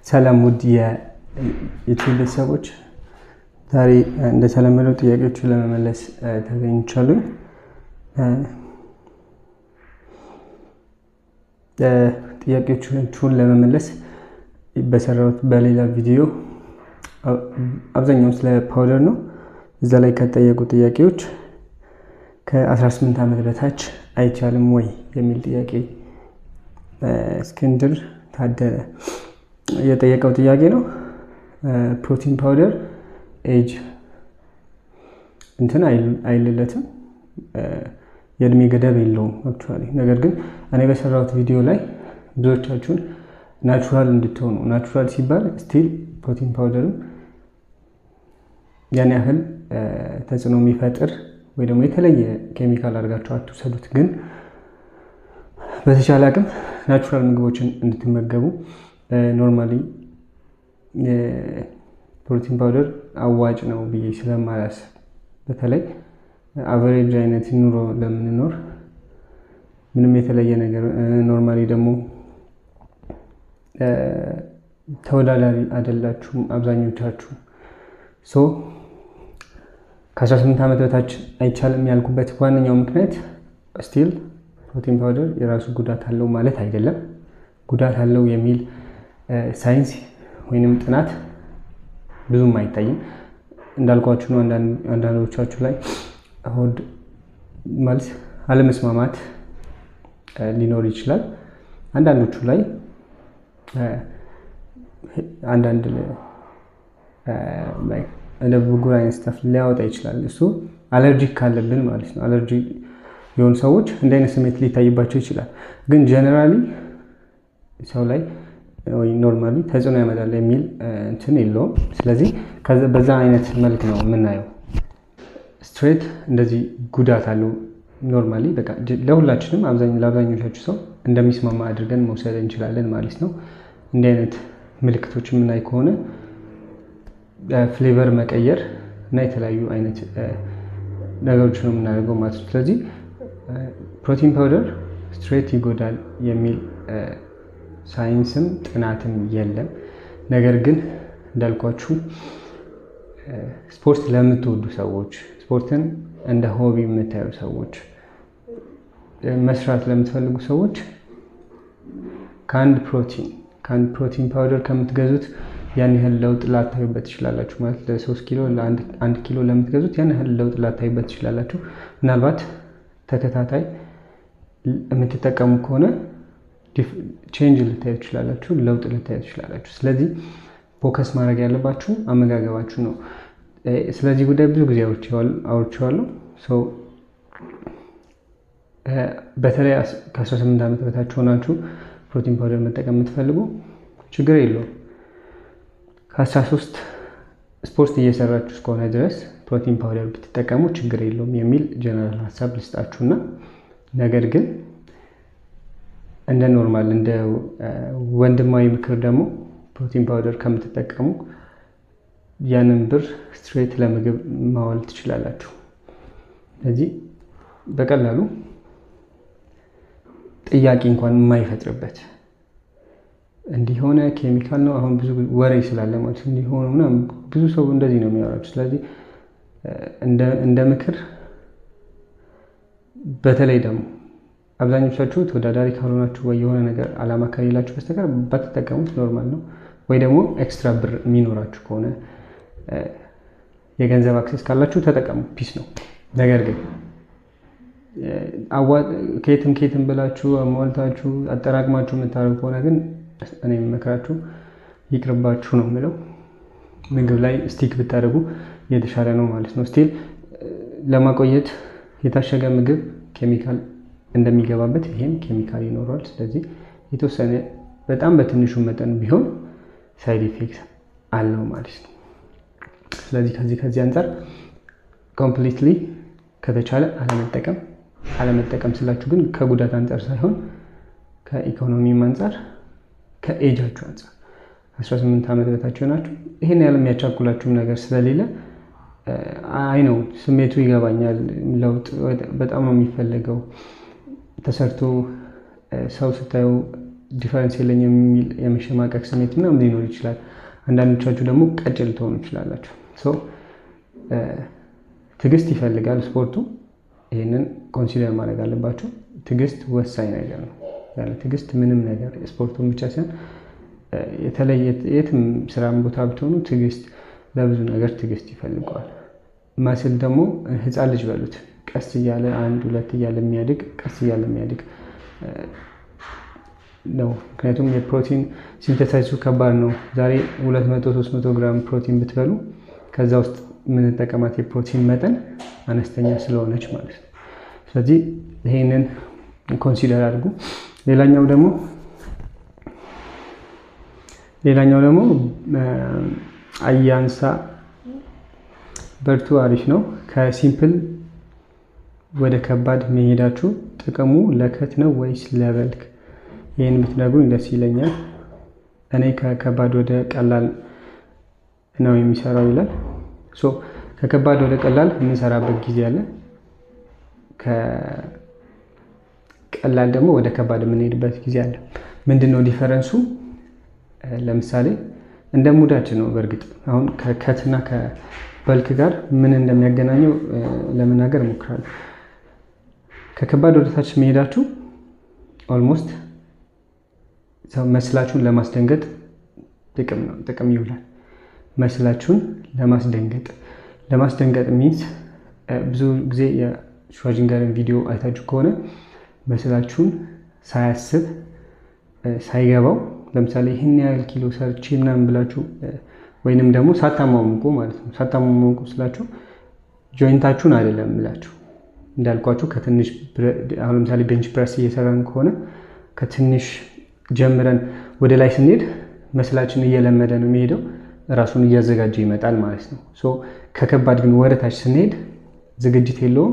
ሰላም ውድ የዩቲዩብ ቤተሰቦች፣ ዛሬ እንደተለመደው ጥያቄዎችን ለመመለስ ተገኝቻለሁ። ጥያቄዎቹን ለመመለስ በሰራሁት በሌላ ቪዲዮ አብዛኛው ስለ ፓውደር ነው። እዛ ላይ ከጠየቁ ጥያቄዎች ከ18 ዓመት በታች አይቻልም ወይ የሚል ጥያቄ እስክንድር ታደለ የጠየቀው ጥያቄ ነው። ፕሮቲን ፓውደር ኤጅ እንትን አይልለትም፣ የእድሜ ገደብ የለውም አክቹዋሊ። ነገር ግን እኔ በሰራሁት ቪዲዮ ላይ ብዙዎቻችሁን ናቹራል እንድትሆኑ ናቹራል ሲባል ስቲል ፕሮቲን ፓውደርም ያን ያህል ተጽዕኖ የሚፈጥር ወይ ደግሞ የተለየ ኬሚካል አድርጋችሁ አትውሰዱት። ግን በተቻለ አቅም ናቹራል ምግቦችን እንድትመገቡ ኖርማሊ ፕሮቲን ፓውደር አዋጭ ነው ብዬ ስለማላስብ በተለይ አቨሬጅ አይነት ኑሮ ለምንኖር ምንም የተለየ ነገር ኖርማሊ ደግሞ ተወዳዳሪ አይደላችሁም አብዛኞቻችሁ። ሶ ከ18 ዓመት በታች አይቻልም ያልኩበት ዋነኛው ምክንያት ስቲል ፕሮቲን ፓውደር የራሱ ጉዳት አለው ማለት አይደለም። ጉዳት አለው የሚል ሳይንስ ወይንም ጥናት ብዙም አይታይም። እንዳልኳችሁ ነው። አንዳንዶቻችሁ ላይ ሆድ መልስ አለመስማማት ሊኖር ይችላል። አንዳንዶቹ ላይ አንዳንድ እንደ ብጉር አይነት ስተፍ ሊያወጣ ይችላል። እሱ አለርጂክ ካለብን ማለት ነው። አለርጂ የሆኑ ሰዎች እንደ አይነት ስሜት ሊታይባቸው ይችላል። ግን ጀነራሊ ሰው ላይ ወይ ኖርማሊ ተጽዕኖ ያመጣል የሚል እንትን የለውም። ስለዚህ በዛ አይነት መልክ ነው የምናየው። ስትሬት እንደዚህ ጉዳት አለው ኖርማሊ በቃ ለሁላችንም ለአብዛኞቻችሁ ሰው እንደሚስማማ አድርገን መውሰድ እንችላለን ማለት ነው። እንዲህ አይነት ምልክቶች የምናይ ከሆነ ፍሌቨር መቀየር እና የተለያዩ አይነት ነገሮች ነው የምናደርገው ማለት ነው። ስለዚህ ፕሮቲን ፓውደር ስትሬት ይጎዳል የሚል ሳይንስም ጥናትም የለም። ነገር ግን እንዳልኳችሁ ስፖርት ለምትወዱ ሰዎች፣ ስፖርትን እንደ ሆቢ የምታዩ ሰዎች፣ መስራት ለምትፈልጉ ሰዎች ከአንድ ፕሮቲን ከአንድ ፕሮቲን ፓውደር ከምትገዙት ያን ያህል ለውጥ ላታዩበት ትችላላችሁ። ማለት ለሶስት ኪሎ ለአንድ ኪሎ ለምትገዙት ያን ያህል ለውጥ ላታዩበት ትችላላችሁ። ምናልባት ተከታታይ የምትጠቀሙ ከሆነ ቼንጅ ልታዩ ትችላላችሁ፣ ለውጥ ልታዩ ትችላላችሁ። ስለዚህ ፎከስ ማድረግ ያለባችሁ አመጋገባችሁ ነው። ስለዚህ ጉዳይ ብዙ ጊዜ አውርቼዋለሁ። ሰው በተለይ ከ18 ዓመት በታች ሆናችሁ ፕሮቲን ፓውደር መጠቀም የምትፈልጉ ችግር የለውም። ከ13 ስፖርት እየሰራችሁ እስከሆነ ድረስ ፕሮቲን ፓውደር ብትጠቀሙ ችግር የለውም የሚል ጀነራል ሀሳብ ልስጣችሁና ነገር ግን እንደ ኖርማል እንደ ወንድማዊ ምክር ደግሞ ፕሮቲን ፓውደር ከምትጠቀሙ ያንን ብር ስትሬት ለምግብ ማዋል ትችላላችሁ። ስለዚህ በቀላሉ ጥያቄ እንኳን የማይፈጥርበት እንዲሆነ ኬሚካል ነው። አሁን ብዙ ወሬ ስላለ ማለት እንዲሆነ ምናምን ብዙ ሰው እንደዚህ ነው የሚያወራችሁ። ስለዚህ እንደ ምክር በተለይ ደግሞ አብዛኞቻችሁ ተወዳዳሪ ካልሆናችሁ ወይ የሆነ ነገር አላማ ከሌላችሁ በስተቀር ባትጠቀሙት ኖርማል ነው። ወይ ደግሞ ኤክስትራ ብር የሚኖራችሁ ከሆነ የገንዘብ አክሴስ ካላችሁ ተጠቀሙ፣ ፒስ ነው። ነገር ግን ከየትም ከየትም ብላችሁ አሟልታችሁ አጠራቅማችሁ የምታደርጉ ከሆነ ግን እኔ የምመክራችሁ ይቅርባችሁ ነው የምለው። ምግብ ላይ ስቲክ ብታደርጉ የተሻለ ነው ማለት ነው። ስቲል ለማቆየት የታሸገ ምግብ ኬሚካል እንደሚገባበት ይሄም ኬሚካል ይኖረዋል። ስለዚህ የተወሰነ በጣም በትንሹ መጠን ቢሆን ሳይድ ኢፌክት አለው ማለት ነው። ስለዚህ ከዚህ ከዚህ አንጻር ኮምፕሊትሊ ከተቻለ አለመጠቀም አለመጠቀም ስላችሁ ግን ከጉዳት አንጻር ሳይሆን ከኢኮኖሚም አንጻር ከኤጃችሁ አንጻር 18 ዓመት በታችሁ ናችሁ። ይህን ያህል የሚያቻኩላችሁም ነገር ስለሌለ አይ ነው ስሜቱ ይገባኛል። ለውጥ በጣም ነው የሚፈለገው። ተሰርቶ ሰው ስታዩ ዲፈረንስ የለኝም የሚል የመሸማቀቅ ስሜት ምናምን ሊኖር ይችላል። አንዳንዶቻችሁ ደግሞ ቀጭን ልትሆኑ ይችላላችሁ። ትዕግስት ይፈልጋል ስፖርቱ። ይህንን ኮንሲደር ማድረግ አለባቸው። ትዕግስት ወሳኝ ነገር ነው። ያለ ትዕግስት ምንም ነገር ስፖርቱን ብቻ ሳይሆን የተለየ የትም ስራም ቦታ ብትሆኑ ትዕግስት ለብዙ ነገር ትዕግስት ይፈልገዋል። መስል ደግሞ ህፃን ልጅ በሉት ቀስ እያለ አንድ ሁለት እያለ የሚያድግ ቀስ እያለ የሚያድግ ነው። ምክንያቱም የፕሮቲን ሲንተሳይሱ ከባድ ነው። ዛሬ 200 300 ግራም ፕሮቲን ብትበሉ ከዛ ውስጥ የምንጠቀማት የፕሮቲን መጠን አነስተኛ ስለሆነች ማለት ነው። ስለዚህ ይሄንን ኮንሲደር አድርጉ። ሌላኛው ደግሞ ሌላኛው ደግሞ አያንሳ በርቱ አሪፍ ነው። ከሲምፕል ወደ ከባድ መሄዳችሁ ጥቅሙ ለከት ነው ወይስ ለበልክ? ይህን ብትነግሩኝ ደስ ይለኛል። እኔ ከከባድ ወደ ቀላል ነው የሚሰራው ይላል። ሶ ከከባድ ወደ ቀላል የምንሰራበት ጊዜ አለ። ከቀላል ደግሞ ወደ ከባድ የምንሄድበት ጊዜ አለ። ምንድን ነው ዲፈረንሱ? ለምሳሌ እንደ ሙዳችን ነው። በእርግጥ አሁን ከከትና ከበልክ ጋር ምን እንደሚያገናኘው ለመናገር እሞክራለሁ። ከከባድ ወደ ታች መሄዳችሁ ኦልሞስት መስላችሁን ለማስደንገጥ ጥቅም ነው ጥቅም ይውላል። መስላችሁን ለማስደንገጥ ለማስደንገጥ ሚንስ ብዙ ጊዜ የሽዋጅንገርን ቪዲዮ አይታችሁ ከሆነ መስላችሁን ሳያስብ ሳይገባው ለምሳሌ ይህን ያህል ኪሎ ሰርቼ ምናምን ብላችሁ ወይንም ደግሞ ሳታሟሙቁ ማለት ነው። ሳታሟሙቁ ስላችሁ ጆይንታችሁን አይደለም ምላችሁ እንዳልኳችሁ ከትንሽ አሁን ለምሳሌ ቤንች ፕረስ እየሰራን ከሆነ ከትንሽ ጀምረን ወደ ላይ ስንሄድ መስላችን እየለመደ ነው የሚሄደው ራሱን እያዘጋጀ ይመጣል ማለት ነው። ሶ ከከባድ ግን ወደ ታች ስንሄድ ዝግጅት የለውም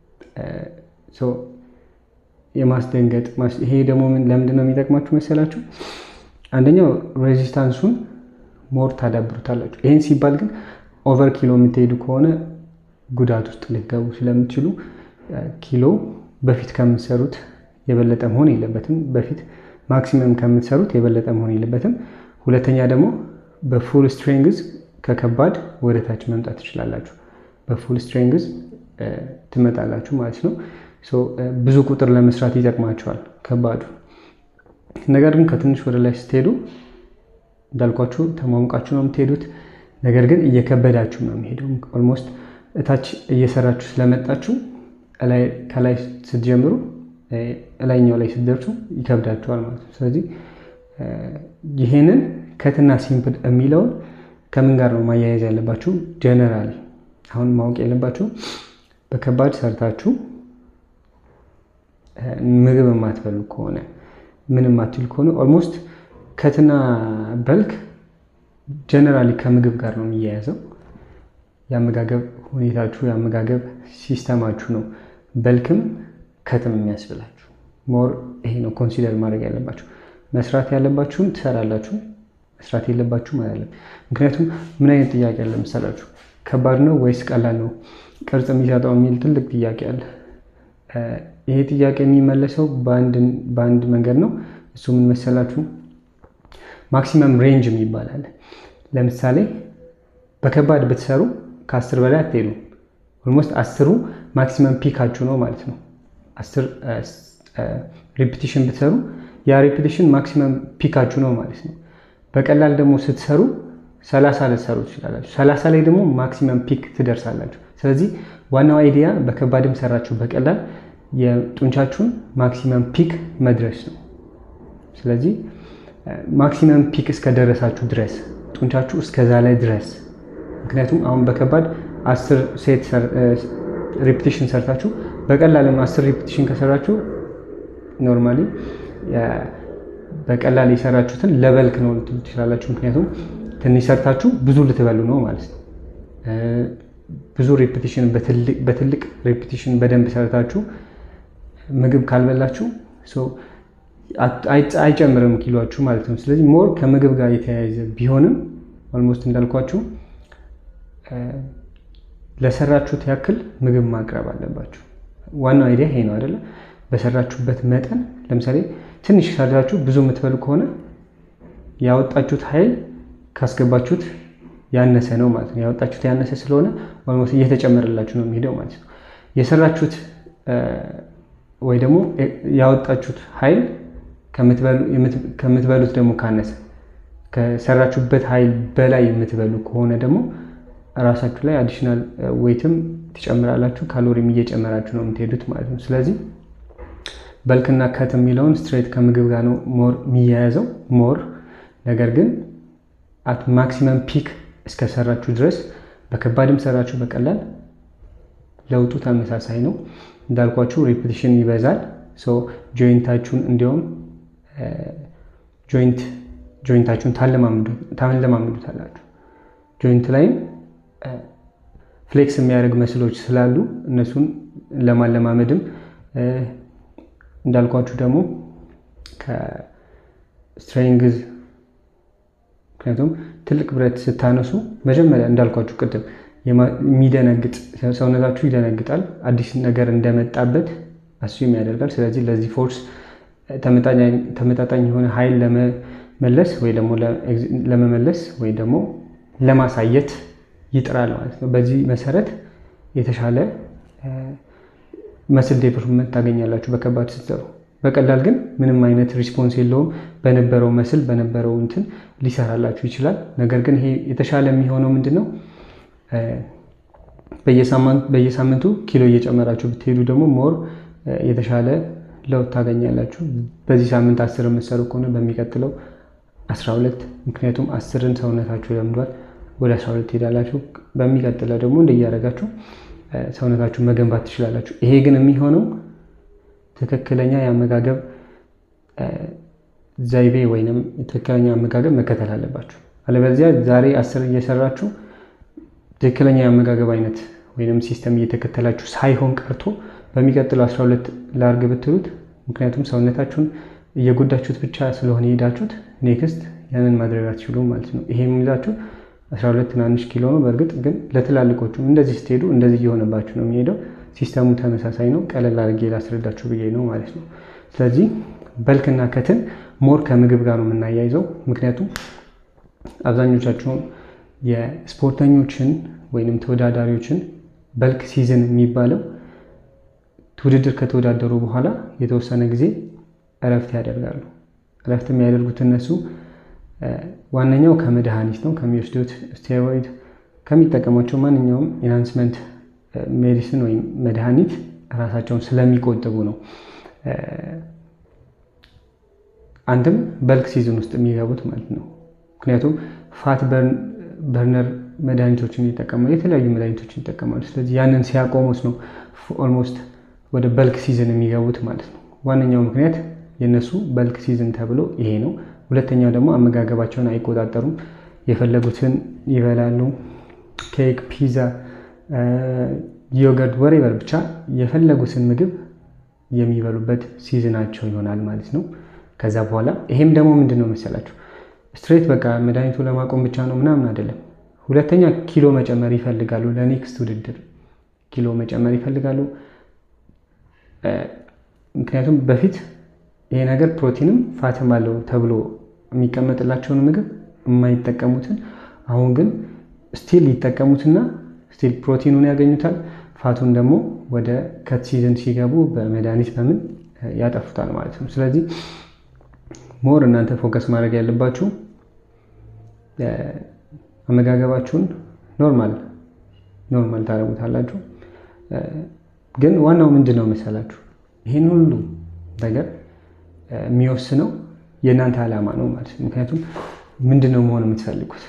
የማስደንገጥ ይሄ ደግሞ ለምንድን ነው የሚጠቅማችሁ መሰላችሁ? አንደኛው ሬዚስታንሱን ሞር ታዳብሩታላችሁ። ይህን ሲባል ግን ኦቨር ኪሎ የምትሄዱ ከሆነ ጉዳት ውስጥ ልትገቡ ስለምትችሉ ኪሎ በፊት ከምትሰሩት የበለጠ መሆን የለበትም። በፊት ማክሲመም ከምትሰሩት የበለጠ መሆን የለበትም። ሁለተኛ ደግሞ በፉል ስትሬንግዝ ከከባድ ወደ ታች መምጣት ትችላላችሁ። በፉል ስትሬንግዝ ትመጣላችሁ ማለት ነው። ብዙ ቁጥር ለመስራት ይጠቅማቸዋል ከባዱ። ነገር ግን ከትንሽ ወደ ላይ ስትሄዱ እንዳልኳችሁ ተሟሙቃችሁ ነው የምትሄዱት። ነገር ግን እየከበዳችሁ ነው የሚሄደው። ኦልሞስት እታች እየሰራችሁ ስለመጣችሁ ከላይ ስትጀምሩ እላይኛው ላይ ስትደርሱ ይከብዳችኋል ማለት ነው። ስለዚህ ይሄንን ከትና ሲምፕል የሚለውን ከምን ጋር ነው ማያያዝ ያለባችሁ? ጀነራሊ አሁን ማወቅ ያለባችሁ በከባድ ሰርታችሁ ምግብ የማትበሉ ከሆነ ምን የማትል ከሆነ ኦልሞስት ከትና በልክ ጀነራሊ ከምግብ ጋር ነው የሚያያዘው። የአመጋገብ ሁኔታችሁ የአመጋገብ ሲስተማችሁ ነው በልክም ከትም የሚያስብላችሁ። ሞር ይሄ ነው ኮንሲደር ማድረግ ያለባችሁ። መስራት ያለባችሁን ትሰራላችሁ፣ መስራት የለባችሁም አይደለም። ምክንያቱም ምን አይነት ጥያቄ አለ መሰላችሁ? ከባድ ነው ወይስ ቀላል ነው ቅርጽ የሚሰጠው የሚል ትልቅ ጥያቄ አለ። ይሄ ጥያቄ የሚመለሰው በአንድ መንገድ ነው። እሱ ምን መሰላችሁ? ማክሲመም ሬንጅ የሚባል አለ። ለምሳሌ በከባድ ብትሰሩ ከአስር በላይ አትሄዱ። ኦልሞስት አስሩ ማክሲመም ፒካችሁ ነው ማለት ነው። አስር ሪፒቲሽን ብትሰሩ ያ ሪፒቲሽን ማክሲመም ፒካችሁ ነው ማለት ነው። በቀላል ደግሞ ስትሰሩ ሰላሳ ልትሰሩ ትችላላችሁ። ሰላሳ ላይ ደግሞ ማክሲመም ፒክ ትደርሳላችሁ። ስለዚህ ዋናው አይዲያ በከባድም ሰራችሁ በቀላል የጡንቻችሁን ማክሲመም ፒክ መድረስ ነው። ስለዚህ ማክሲመም ፒክ እስከደረሳችሁ ድረስ ጡንቻችሁ እስከዛ ላይ ድረስ ምክንያቱም አሁን በከባድ አስር ሴት ሪፒቲሽን ሰርታችሁ በቀላልም አስር ሪፒቲሽን ከሰራችሁ ኖርማሊ በቀላል የሰራችሁትን ለበልክ ነው ልትሉ ትችላላችሁ። ምክንያቱም ትንሽ ሰርታችሁ ብዙ ልትበሉ ነው ማለት ነው። ብዙ ሪፒቲሽን በትልቅ ሪፒቲሽን በደንብ ሰርታችሁ ምግብ ካልበላችሁ አይጨምርም ኪሏችሁ ማለት ነው። ስለዚህ ሞር ከምግብ ጋር የተያያዘ ቢሆንም ኦልሞስት እንዳልኳችሁ ለሰራችሁት ያክል ምግብ ማቅረብ አለባችሁ። ዋናው አይዲያ ይሄ ነው አይደለ? በሰራችሁበት መጠን ለምሳሌ ትንሽ ሰራችሁ ብዙ የምትበሉ ከሆነ ያወጣችሁት ኃይል ካስገባችሁት ያነሰ ነው ማለት ነው። ያወጣችሁት ያነሰ ስለሆነ ኦልሞስት እየተጨመረላችሁ ነው የሚሄደው ማለት ነው። የሰራችሁት ወይ ደግሞ ያወጣችሁት ኃይል ከምትበሉት ደግሞ ካነሰ ከሰራችሁበት ኃይል በላይ የምትበሉ ከሆነ ደግሞ ራሳችሁ ላይ አዲሽናል ዌይትም ትጨምራላችሁ፣ ካሎሪም እየጨመራችሁ ነው የምትሄዱት ማለት ነው። ስለዚህ በልክና ከት የሚለውን ስትሬት ከምግብ ጋር ነው ሞር የሚያያዘው ሞር ነገር ግን አት ማክሲመም ፒክ እስከሰራችሁ ድረስ በከባድም ሰራችሁ በቀላል ለውጡ ተመሳሳይ ነው። እንዳልኳችሁ ሪፒቲሽን ይበዛል። ጆይንታችሁን እንዲሁም ጆይንት ጆይንታችሁን ታለማምዱታላችሁ። ጆይንት ላይም ፍሌክስ የሚያደርግ መስሎች ስላሉ እነሱን ለማለማመድም እንዳልኳችሁ ደግሞ ከስትሬንግዝ ምክንያቱም ትልቅ ብረት ስታነሱ መጀመሪያ እንዳልኳችሁ ቅድም የሚደነግጥ ሰውነታችሁ ይደነግጣል። አዲስ ነገር እንደመጣበት አስዩም ያደርጋል። ስለዚህ ለዚህ ፎርስ ተመጣጣኝ የሆነ ኃይል ለመመለስ ወይ ደግሞ ለመመለስ ወይ ደግሞ ለማሳየት ይጥራል ማለት ነው። በዚህ መሰረት የተሻለ መስል ዴቨሎፕመንት ታገኛላችሁ በከባድ ስትሰሩ። በቀላል ግን ምንም አይነት ሪስፖንስ የለውም። በነበረው መስል በነበረው እንትን ሊሰራላችሁ ይችላል። ነገር ግን ይሄ የተሻለ የሚሆነው ምንድን ነው? በየሳምንቱ ኪሎ እየጨመራችሁ ብትሄዱ ደግሞ ሞር የተሻለ ለውጥ ታገኛላችሁ። በዚህ ሳምንት አስር የምትሰሩ ከሆነ በሚቀጥለው 12 ምክንያቱም አስርን ሰውነታችሁ ለምዷል። ወደ 12 ትሄዳላችሁ። በሚቀጥለው ደግሞ እንደያደረጋችሁ ሰውነታችሁ መገንባት ትችላላችሁ። ይሄ ግን የሚሆነው ትክክለኛ የአመጋገብ ዘይቤ ወይንም ትክክለኛ አመጋገብ መከተል አለባችሁ። አለበለዚያ ዛሬ አስር እየሰራችሁ ትክክለኛ የአመጋገብ አይነት ወይንም ሲስተም እየተከተላችሁ ሳይሆን ቀርቶ በሚቀጥለው 12 ላርግ ብትሉት ምክንያቱም ሰውነታችሁን እየጎዳችሁት ብቻ ስለሆነ የሄዳችሁት ኔክስት ያንን ማድረግ አትችሉም ማለት ነው። ይሄ የሚይዛችሁ 12 ትናንሽ ኪሎ ነው። በእርግጥ ግን ለትላልቆቹም እንደዚህ ስትሄዱ እንደዚህ እየሆነባችሁ ነው የሚሄደው። ሲስተሙ ተመሳሳይ ነው። ቀለል አድርጌ ላስረዳችሁ ብዬ ነው ማለት ነው። ስለዚህ በልክና ከትን ሞር ከምግብ ጋር ነው የምናያይዘው። ምክንያቱም አብዛኞቻችሁን የስፖርተኞችን ወይንም ተወዳዳሪዎችን በልክ ሲዝን የሚባለው ውድድር ከተወዳደሩ በኋላ የተወሰነ ጊዜ እረፍት ያደርጋሉ። እረፍት የሚያደርጉት እነሱ ዋነኛው ከመድኃኒት ነው ከሚወስዱት ስቴሮይድ ከሚጠቀሟቸው ማንኛውም ኢንሃንስመንት ሜዲሲን ወይም መድኃኒት ራሳቸውን ስለሚቆጥቡ ነው። አንድም በልክ ሲዝን ውስጥ የሚገቡት ማለት ነው። ምክንያቱም ፋት በርነር መድኃኒቶችን ይጠቀማሉ፣ የተለያዩ መድኃኒቶችን ይጠቀማሉ። ስለዚህ ያንን ሲያቆሙት ነው ኦልሞስት ወደ በልክ ሲዝን የሚገቡት ማለት ነው። ዋነኛው ምክንያት የእነሱ በልክ ሲዝን ተብሎ ይሄ ነው። ሁለተኛው ደግሞ አመጋገባቸውን አይቆጣጠሩም። የፈለጉትን ይበላሉ። ኬክ፣ ፒዛ፣ ዮገርት፣ ወሬበር ብቻ የፈለጉትን ምግብ የሚበሉበት ሲዝናቸው ይሆናል ማለት ነው። ከዛ በኋላ ይሄም ደግሞ ምንድን ነው መሰላችሁ ስትሬት በቃ መድኃኒቱ ለማቆም ብቻ ነው ምናምን አይደለም። ሁለተኛ ኪሎ መጨመር ይፈልጋሉ። ለኔክስት ውድድር ኪሎ መጨመር ይፈልጋሉ። ምክንያቱም በፊት ይሄ ነገር ፕሮቲንም ፋትም አለው ተብሎ የሚቀመጥላቸውን ምግብ የማይጠቀሙትን አሁን ግን ስቲል ይጠቀሙትና ስቲል ፕሮቲኑን ያገኙታል። ፋቱን ደግሞ ወደ ከት ሲዝን ሲገቡ በመድኃኒት በምን ያጠፉታል ማለት ነው። ስለዚህ ሞር እናንተ ፎከስ ማድረግ ያለባችሁ አመጋገባችሁን ኖርማል ኖርማል ታደርጉታላችሁ። ግን ዋናው ምንድን ነው መሰላችሁ ይህን ሁሉ ነገር የሚወስነው የእናንተ ዓላማ ነው ማለት ነው። ምክንያቱም ምንድን ነው መሆን የምትፈልጉት?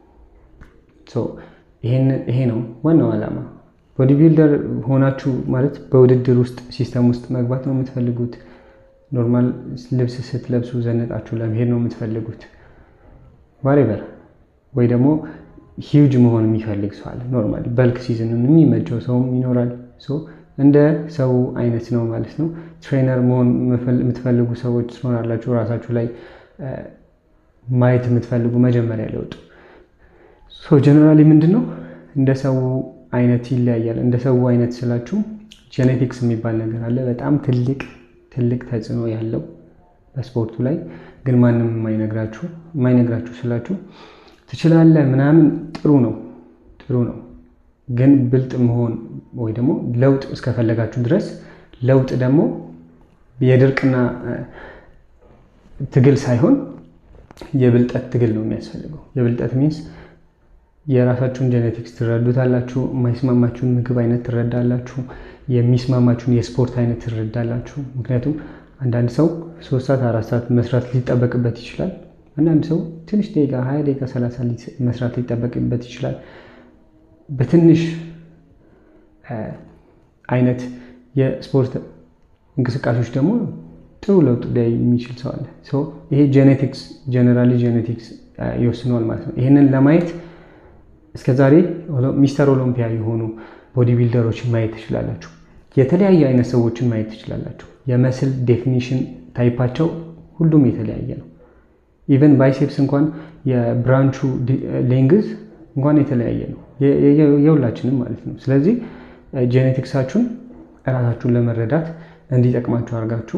ይሄ ነው ዋናው ዓላማ። ቦዲ ቢልደር ሆናችሁ ማለት በውድድር ውስጥ ሲስተም ውስጥ መግባት ነው የምትፈልጉት? ኖርማል ልብስ ስትለብሱ ዘነጣችሁ ለመሄድ ነው የምትፈልጉት? ዋሬቨር ወይ ደግሞ ሂውጅ መሆን የሚፈልግ ሰው አለ። ኖርማል በልክ ሲዝንን የሚመቸው ሰውም ይኖራል። እንደ ሰው አይነት ነው ማለት ነው። ትሬነር መሆን የምትፈልጉ ሰዎች ትኖራላችሁ። ራሳችሁ ላይ ማየት የምትፈልጉ መጀመሪያ ለውጡ ጀነራሊ ምንድን ነው እንደ ሰው አይነት ይለያያል። እንደ ሰው አይነት ስላችሁ ጄኔቲክስ የሚባል ነገር አለ። በጣም ትልቅ ትልቅ ተጽዕኖ ያለው በስፖርቱ ላይ ግን ማንም የማይነግራችሁ የማይነግራችሁ ስላችሁ ትችላለህ ምናምን ጥሩ ነው ጥሩ ነው። ግን ብልጥ መሆን ወይ ደግሞ ለውጥ እስከፈለጋችሁ ድረስ ለውጥ ደግሞ የድርቅና ትግል ሳይሆን የብልጠት ትግል ነው የሚያስፈልገው። የብልጠት ሚንስ የራሳችሁን ጄኔቲክስ ትረዱታላችሁ። የማይስማማችሁን ምግብ አይነት ትረዳላችሁ። የሚስማማችሁን የስፖርት አይነት ትረዳላችሁ። ምክንያቱም አንዳንድ ሰው ሶስት ሰዓት አራት ሰዓት መስራት ሊጠበቅበት ይችላል። አንዳንድ ሰው ትንሽ ደቂቃ ሀያ ደቂቃ ሰላሳ መስራት ሊጠበቅበት ይችላል። በትንሽ አይነት የስፖርት እንቅስቃሴዎች ደግሞ ጥሩ ለውጥ ላይ የሚችል ሰው አለ። ይሄ ጄኔቲክስ ጀነራሊ ጄኔቲክስ ይወስነዋል ማለት ነው። ይህንን ለማየት እስከዛሬ ሚስተር ኦሎምፒያ የሆኑ ቦዲ ቢልደሮችን ማየት ትችላላችሁ። የተለያየ አይነት ሰዎችን ማየት ትችላላችሁ። የመስል ዴፊኒሽን ታይፓቸው ሁሉም የተለያየ ነው። ኢቨን ባይሴፕስ እንኳን የብራንቹ ሌንግዝ እንኳን የተለያየ ነው፣ የሁላችንም ማለት ነው። ስለዚህ ጄኔቲክሳችሁን እራሳችሁን ለመረዳት እንዲጠቅማችሁ አድርጋችሁ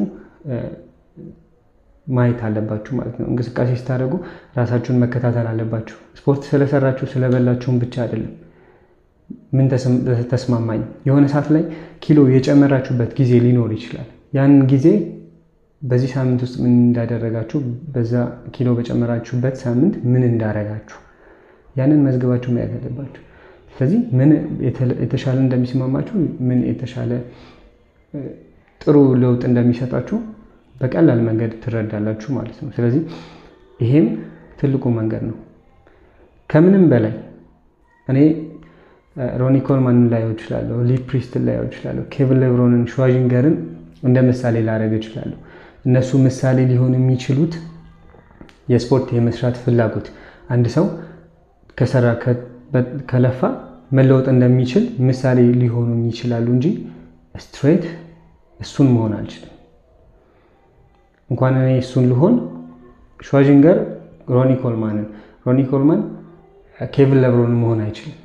ማየት አለባችሁ ማለት ነው። እንቅስቃሴ ስታደርጉ ራሳችሁን መከታተል አለባችሁ። ስፖርት ስለሰራችሁ ስለበላችሁም ብቻ አይደለም። ምን ተስማማኝ፣ የሆነ ሰዓት ላይ ኪሎ የጨመራችሁበት ጊዜ ሊኖር ይችላል። ያንን ጊዜ በዚህ ሳምንት ውስጥ ምን እንዳደረጋችሁ፣ በዛ ኪሎ በጨመራችሁበት ሳምንት ምን እንዳረጋችሁ ያንን መዝገባችሁ ማየት አለባችሁ። ስለዚህ ምን የተሻለ እንደሚስማማችሁ፣ ምን የተሻለ ጥሩ ለውጥ እንደሚሰጣችሁ በቀላል መንገድ ትረዳላችሁ ማለት ነው። ስለዚህ ይሄም ትልቁ መንገድ ነው። ከምንም በላይ እኔ ሮኒ ኮልማንን ላየው እችላለሁ፣ ሊ ፕሪስትን ላየው እችላለሁ፣ ኬቪን ሌብሮንን፣ ሽዋዥንገርን እንደ ምሳሌ ላደርግ እችላለሁ። እነሱ ምሳሌ ሊሆን የሚችሉት የስፖርት የመስራት ፍላጎት አንድ ሰው ከሰራ ከለፋ መለወጥ እንደሚችል ምሳሌ ሊሆኑ ይችላሉ እንጂ ስትሬት እሱን መሆን አልችልም። እንኳን እኔ እሱን ልሆን ሽዋዥንገር ሮኒ ኮልማንን፣ ሮኒ ኮልማን ኬቪን ለብሮንን መሆን አይችልም።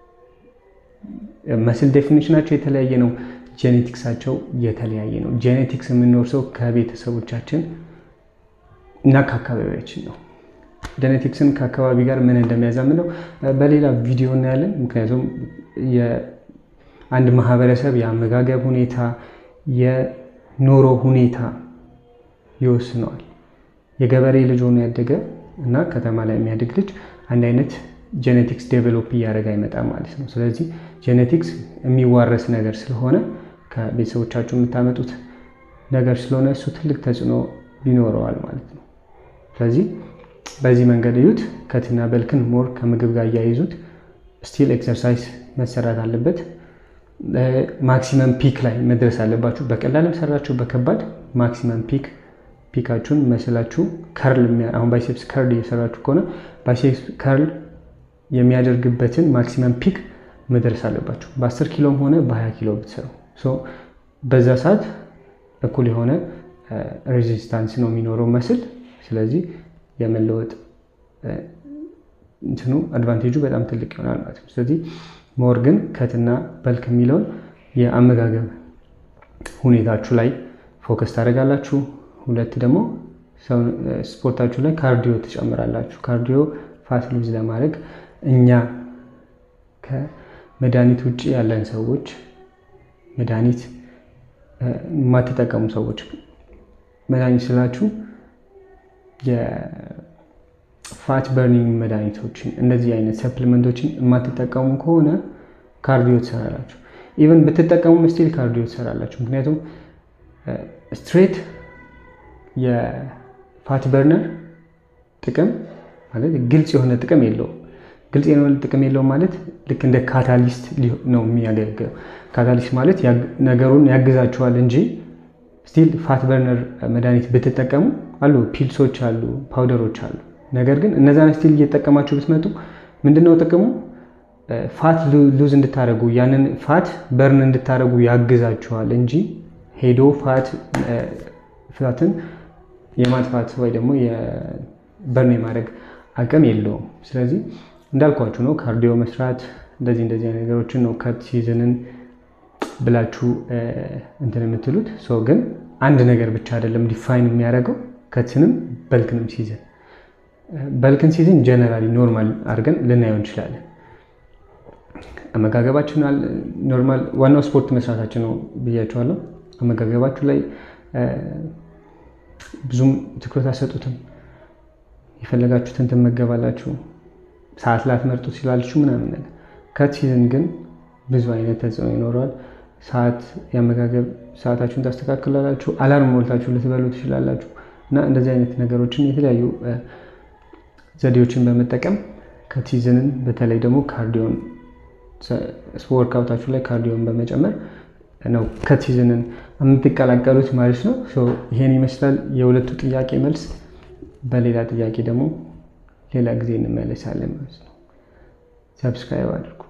መስል ዴፊኒሽናቸው የተለያየ ነው። ጄኔቲክሳቸው የተለያየ ነው። ጄኔቲክስ የምንወርሰው ከቤተሰቦቻችን እና ከአካባቢያችን ነው። ጄኔቲክስን ከአካባቢ ጋር ምን እንደሚያዛምነው በሌላ ቪዲዮ እናያለን። ምክንያቱም የአንድ ማህበረሰብ የአመጋገብ ሁኔታ፣ የኑሮ ሁኔታ ይወስነዋል። የገበሬ ልጅ ሆኖ ያደገ እና ከተማ ላይ የሚያድግ ልጅ አንድ አይነት ጄኔቲክስ ዴቨሎፕ እያደረገ አይመጣም ማለት ነው። ስለዚህ ጄኔቲክስ የሚዋረስ ነገር ስለሆነ ከቤተሰቦቻችሁ የምታመጡት ነገር ስለሆነ እሱ ትልቅ ተጽዕኖ ይኖረዋል ማለት ነው። ስለዚህ በዚህ መንገድ እዩት። ከትና በልክን ሞር ከምግብ ጋር እያይዙት። ስቲል ኤክሰርሳይዝ መሰራት አለበት። ማክሲመም ፒክ ላይ መድረስ አለባችሁ። በቀላልም ሰራችሁ በከባድ ማክሲመም ፒክ ፒካችሁን መስላችሁ ከርል አሁን ባይሴፕስ ከርል እየሰራችሁ ከሆነ ባይሴፕስ ከርል የሚያደርግበትን ማክሲመም ፒክ መድረስ አለባችሁ። በ10 ኪሎም ሆነ በ20 ኪሎ ብትሰሩ በዛ ሰዓት እኩል የሆነ ሬዚስታንስ ነው የሚኖረው መስል። ስለዚህ የመለወጥ እንትኑ አድቫንቴጁ በጣም ትልቅ ይሆናል ማለት ነው። ስለዚህ ሞር ግን ከትና በልክ የሚለውን የአመጋገብ ሁኔታችሁ ላይ ፎከስ ታደርጋላችሁ። ሁለት ደግሞ ስፖርታችሁ ላይ ካርዲዮ ትጨምራላችሁ። ካርዲዮ ፋት ሉዝ ለማድረግ እኛ ከመድኃኒት ውጭ ያለን ሰዎች መድኃኒት የማትጠቀሙ ሰዎች መድኃኒት ስላችሁ የፋት በርኒንግ መድኃኒቶችን እንደዚህ አይነት ሰፕሊመንቶችን የማትጠቀሙ ከሆነ ካርዲዮ ትሰራላችሁ። ኢቨን ብትጠቀሙ ስቲል ካርዲዮ ትሰራላችሁ። ምክንያቱም ስትሬት የፋት በርነር ጥቅም ማለት ግልጽ የሆነ ጥቅም የለውም። ግልጽ የሆነ ጥቅም የለውም ማለት ልክ እንደ ካታሊስት ነው የሚያገለግለው። ካታሊስት ማለት ነገሩን ያግዛችኋል እንጂ ስቲል ፋት በርነር መድኃኒት ብትጠቀሙ አሉ፣ ፒልሶች አሉ፣ ፓውደሮች አሉ። ነገር ግን እነዛን ስቲል እየተጠቀማችሁ ብትመጡ ምንድነው ጥቅሙ? ፋት ሉዝ እንድታደረጉ ያንን ፋት በርን እንድታደረጉ ያግዛችኋል እንጂ ሄዶ ፋት ፍታትን የማጥፋት ወይ ደግሞ በርን የማድረግ አቅም የለውም። ስለዚህ እንዳልኳችሁ ነው ካርዲዮ መስራት እንደዚህ እንደዚህ ነገሮችን ነው ከት ሲዝንን ብላችሁ እንትን የምትሉት ሰው ግን አንድ ነገር ብቻ አይደለም ዲፋይን የሚያደርገው ከትንም በልክንም ሲዝን በልክን ሲዝን ጀነራሊ ኖርማል አድርገን ልናየው እንችላለን። አመጋገባችን ኖርማል ዋናው ስፖርት መስራታችን ነው ብያቸዋለሁ። አመጋገባችሁ ላይ ብዙም ትኩረት አሰጡትም። የፈለጋችሁትን ትመገባላችሁ። ሰዓት ላትመርጡ ትችላላችሁ ምናምን ነገር። ከት ሲዝን ግን ብዙ አይነት ተጽዕኖ ይኖረዋል። ሰዓት የአመጋገብ ሰዓታችሁን ታስተካክላላችሁ። አላርም ሞልታችሁ ልትበሉ ትችላላችሁ። እና እንደዚህ አይነት ነገሮችን የተለያዩ ዘዴዎችን በመጠቀም ከት ሲዝንን በተለይ ደግሞ ካርዲዮን ወርክአውታችሁ ላይ ካርዲዮን በመጨመር ነው ከት ሲዝንን የምትቀላቀሉት ማለት ነው። ይሄን ይመስላል የሁለቱ ጥያቄ መልስ። በሌላ ጥያቄ ደግሞ ሌላ ጊዜ እንመለሳለን ማለት ነው። ሰብስክራይብ አድርጉ።